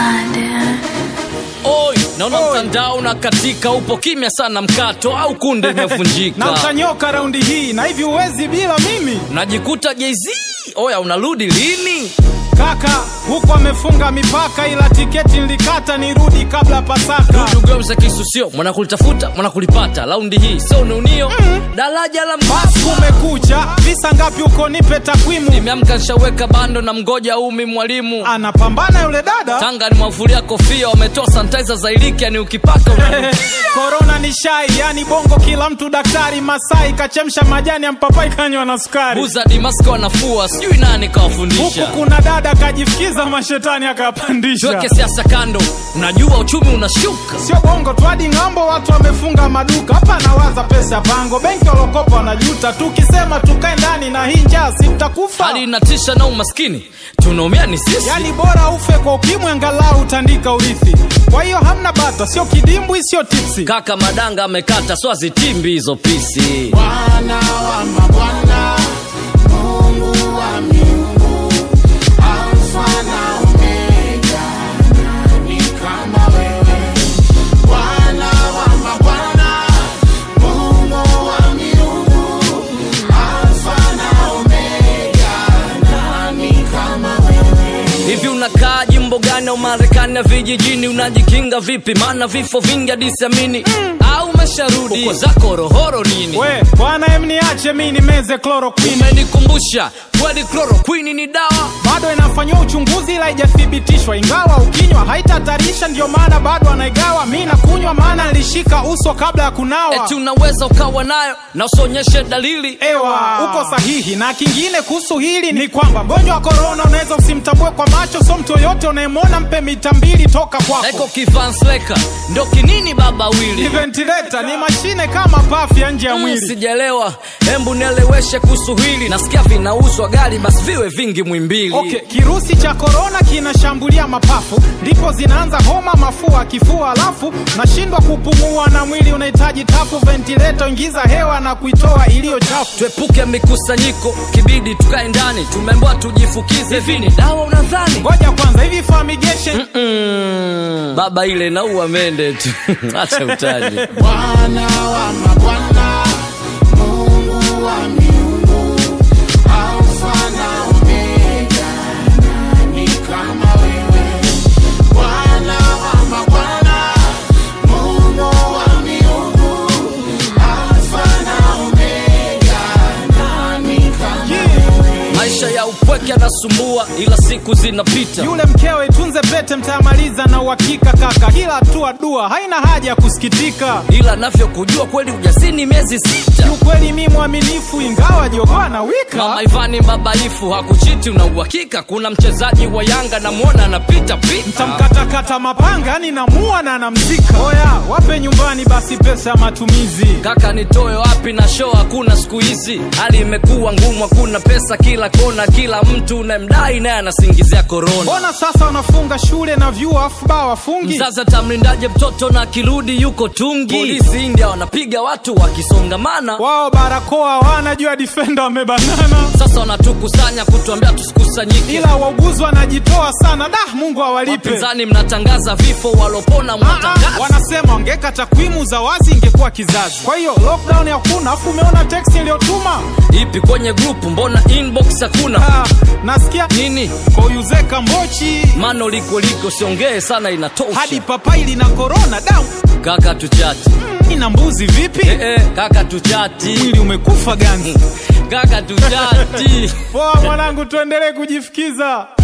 Oi, naona mtandao na katika, upo kimya sana mkato au kunde na imevunjika, utanyoka raundi hii na hivi uwezi bila mimi unajikuta Jay-Z. Oya, unarudi lini? kaka huko amefunga mipaka ila tiketi nilikata nirudi kabla pasaka Dugeuza kisu sio mwanakulitafuta mwanakulipata, laundi hii sio unio daraja la basi mbasa. kumekucha visa ngapi huko nipe takwimu Nimeamka nishaweka bando na mgoja umi mwalimu anapambana yule dada Tanga ni mwavulia kofia, wametoa sanitizer za iliki, yani ukipaka una korona ni shai yani bongo kila mtu daktari masai kachemsha majani ya mpapai kanywa na sukari buza dimasko wanafua, sijui nani huku kawafundisha. kuna dada kajifikiza mashetani akapandisha Tuweke siasa kando, unajua uchumi unashuka. sio bongo tu hadi ng'ambo watu wamefunga maduka hapa nawaza pesa pango benki walokopa wanajuta tukisema tukae ndani na hii njaa si tutakufa Hali inatisha na umaskini, tunaumia ni sisi. yani bora ufe kwa ukimwi angalau utandika urithi kwa hiyo hamna bata sio kidimbwi sio tipsi Kaka madanga amekata, so azitimbi hizo pisi. Bwana wa mabwana, Mungu wa miungu, Alfa na Omega, nani kama wewe? Bwana wa mabwana, Mungu wa miungu, Alfa na Omega, nani kama wewe? Hivi unakaa jimbo gani au Marekani ya vijijini? Unajikinga vipi? Maana vifo vingi hadi siamini. Au umesharudi uko zako rohoro nini? we bwana em niache mi nimeze chloroquine Umenikumbusha kweli, chloroquine ni dawa. bado inafanyiwa uchunguzi ila haijathibitishwa ingawa ukinywa haitatarisha ndio maana bado anaigawa mi nakunywa maana nilishika uso kabla ya kunawa Eti unaweza ukawa nayo na usionyeshe dalili. ewa uko sahihi na kingine kuhusu hili ni kwamba mgonjwa wa korona unaweza usimtambue kwa macho so mtu yoyote unayemwona mpe mita mbili toka Eko kwako kivansleka ndo kinini baba ni wili ventilator ni mashine kama pafu ya nje ya Mm, mwili sijaelewa, hembu nieleweshe kuhusu hili. Nasikia vinauzwa gari, basi viwe vingi mwimbili. Okay, kirusi cha korona kinashambulia mapafu, ndipo zinaanza homa, mafua, kifua, alafu nashindwa kupumua na mwili unahitaji tafu, ventilator, ingiza hewa na kuitoa iliyo chafu. Tuepuke mikusanyiko, kibidi tukae ndani. Tumeambiwa tujifukize, hivi ni dawa unadhani? Ngoja kwanza, hivi fumigation Mm, baba ile naua mende tu acha utaji. Bwana wa mabwana, Mungu wa miungu, Alfa na Omega, nani kama wewe? Bwana wa mabwana, Mungu wa miungu, Alfa na Omega, nani kama wewe? Maisha ya upweke yanasumbua, ila siku zinapita. yule mkewe, tunze pete, mtayamaliza na uhakika kaka, kila hatua dua, haina haja ya kusikitika. Ila navyokujua kweli ujasini miezi sita. Kiukweli mi mwaminifu, ingawa jogoo na wika Mama Ivani mbabaifu hakuchiti, una uhakika? Kuna mchezaji wa Yanga namwona anapita pita. tamkatakata mapanga, yani namua na namzika. Oya, wape nyumbani basi pesa ya matumizi. Kaka nitoe wapi na show hakuna siku hizi, hali imekuwa ngumu, hakuna pesa kila kona, kila mtu unayemdai naye anasingizia korona. Mbona sasa wanafunga shule na vyuo afu baa wafungi? Sasa tamlindaje mtoto na akirudi yuko tungi? Polisi India wanapiga watu wakisongamana, Wao barakoa hawana, juu ya defender wamebanana, sasa wanatukusanya kutuambia tusikusanyike. ila wauguzi wanajitoa sana. Da, Mungu awalipe. Wapinzani mnatangaza vifo, walopona Ah, ah, mwatangaza. wanasema wangeka takwimu za wazi ingekuwa kizazi. Kwa hiyo lockdown hakuna, afu umeona text iliyotuma Ipi kwenye grupu, mbona inbox hakuna ah, nasikia nini? koyuzeka mbochi Mano liko liko, siongee sana, inatosha. hadi papai lina korona da Kaka tuchati ina mbuzi vipi? eh, eh, kaka tuchati Mwili umekufa gani? kaka tuchati Poa mwanangu, tuendelee kujifikiza.